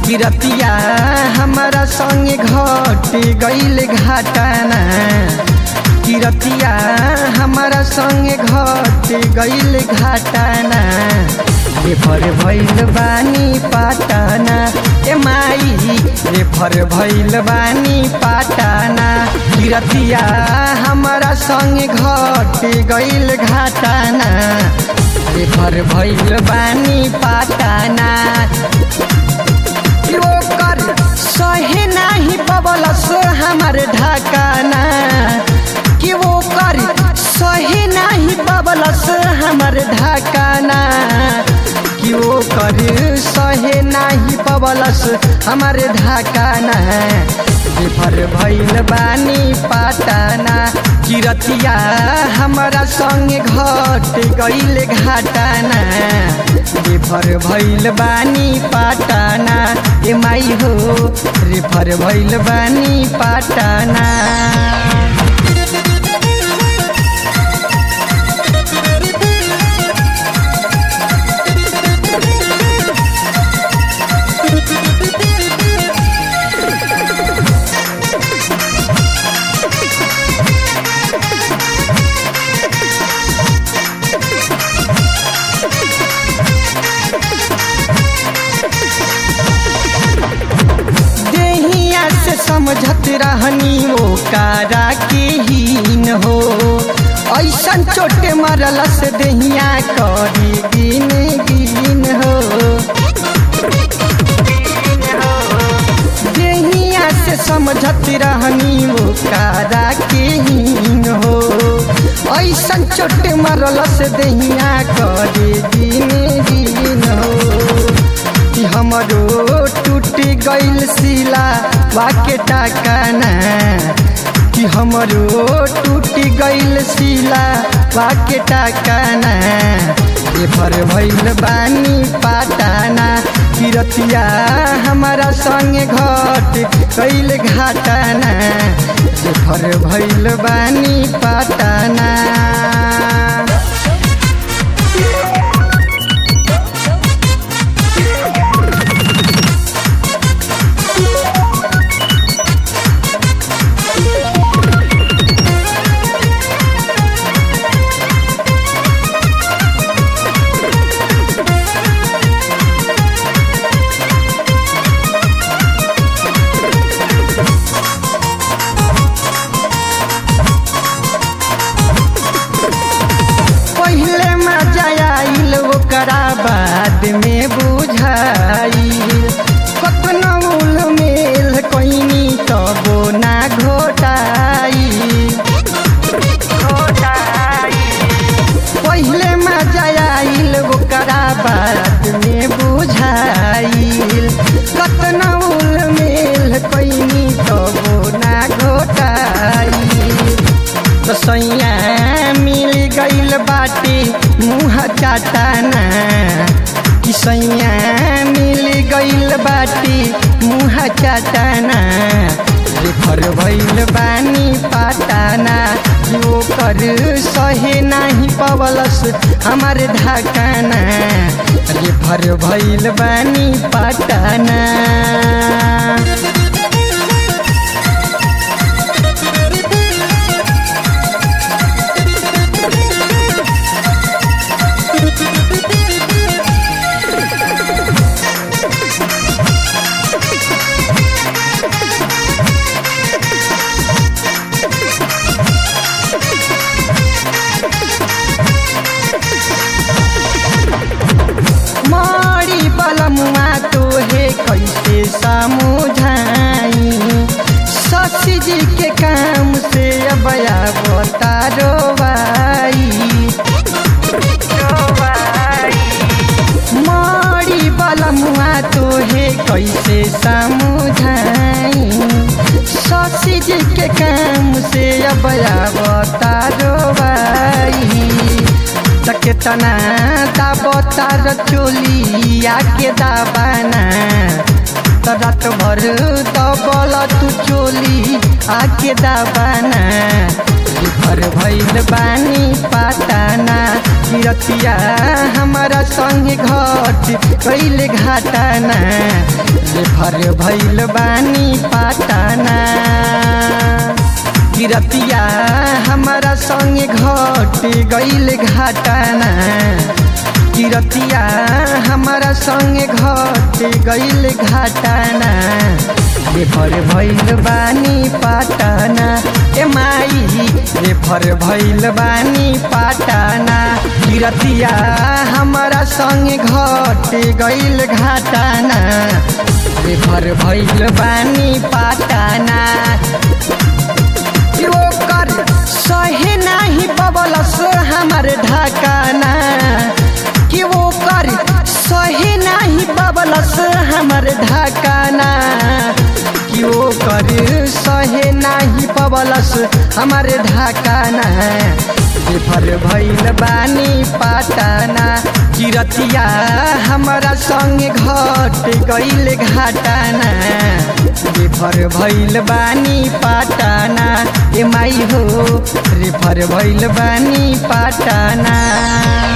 किरतिया हमारा संगे घट गईल घाटाना किरतिया हमारा संगे घट गईल घाटाना रेफर भइल बानी पाटाना ए माई रेफर भइल बानी पाटाना किरतिया हमारा संगे घट गईल घाटाना रेफर भइल बानी पाटाना कि ओकर सहे नाही पबलस हमार ढाकाना कि ओकर सहे नाही पबलस हमार ढाकाना कि ओकर सहे नाही पबलस हमार ढाकाना बेफर भइल बानी पाटाना किरतिया हमारा संगे घट गईल घाटाना रेफर भइल बानी पाटाना ए माई हो रेफर भइल बानी पाटाना देहिया से समझत रहनी वो कारा के हीन हो ऐसन चोटे मरल से देहिया करी गिन गिन हो देहिया से समझत रहनी वो कारा के हीन हो ऐसन चोटे मरल से देहिया करी गिन गिन हो कि हमरो टूट गईल सिला वाके टाकाना कि हमरो टूट गईल सिला वाके टाकाना एफर भइल बानी पाटाना किरतिया हमारा संगे घट कैल घाटाना एफर भइल बानी पाटाना पहले मजा आइल ओकरा बाद में बुझाइल कतना उल मेल कोइनी तबो ना घोटाई पहले मजा आइल ओकरा बाद में बुझाइल कतना उल मेल कोइनी तबो ना घोटाई तो सैया मिल गईल बाटे मुँह चाटाना कि सैया मिल गईल बाटे मुँह चाटाना रेफर भइल बानी पाटाना कि ओकर सहे नाही पवलस हमार ढाकाना रेफर भइल बानी पाटाना मारी बलमुआ तोहे कैसे समझाई ससी जी के काम से अब बतारो भाई मारी बलमुआ तोहे कैसे समझाई ससी जी के काम से अब बतारो भाई केतना दाबतार चोलिया के दाबाना त रात भर दबल तू चोली आके दाबाना भर भइल बानी पाताना किरतिया हमारा संग घट कैले घाटाना रे भर भैल बानी पाटाना किरतिया हमारा संग घट गैल घाटाना किरतिया हमारा संग घट गैल घाटाना रेफर भैल बानी पाटाना ए माई रेफर भैल बानी पाटाना किरतिया हमारा संग घट गैल घाटाना रेफर भैल बानी पाटाना कि ओकर सहे नाही पबलस हमार ढाकाना कि ओकर सहे नाही पबलस हमार ढाकाना कि ओकर सहे नाही पबलस हमार ढाकाना बेफर भैल बानी पाटाना किरतिया हमारा संग घट गैल घाटाना रेफर भैल बानी पाटाना ए माई हो रेफर भैल बानी पाटाना